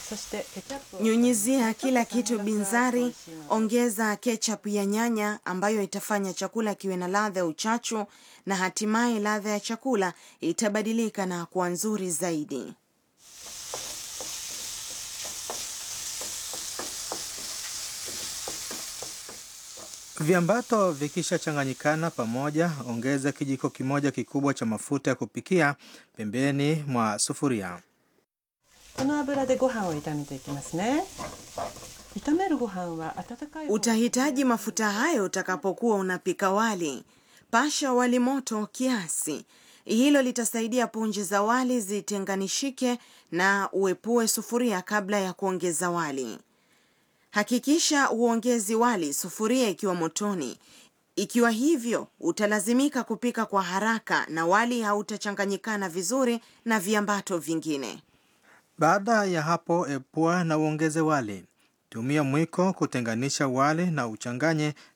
そしてケチャップを Nyunyizia kila kitu ちょっと酸味が binzari, 美味しいので ongeza ketchup ya nyanya ambayo itafanya chakula kiwe na ladha ya uchachu na hatimaye ladha ya chakula itabadilika na kuwa nzuri zaidi. Viambato vikishachanganyikana pamoja, ongeza kijiko kimoja kikubwa cha mafuta ya kupikia pembeni mwa sufuria. この油でご飯を炒めていきますね炒めるご飯は温かい方 Utahitaji mafuta hayo utakapokuwa unapika wali. Pasha wali moto kiasi. Hilo litasaidia punje za wali zitenganishike na uepue sufuria kabla ya kuongeza wali. Hakikisha uongezi wali sufuria ikiwa motoni. Ikiwa hivyo, utalazimika kupika kwa haraka na wali hautachanganyikana vizuri na viambato vingine. Baada ya hapo, epua na uongeze wali. Tumia mwiko kutenganisha wali na uchanganye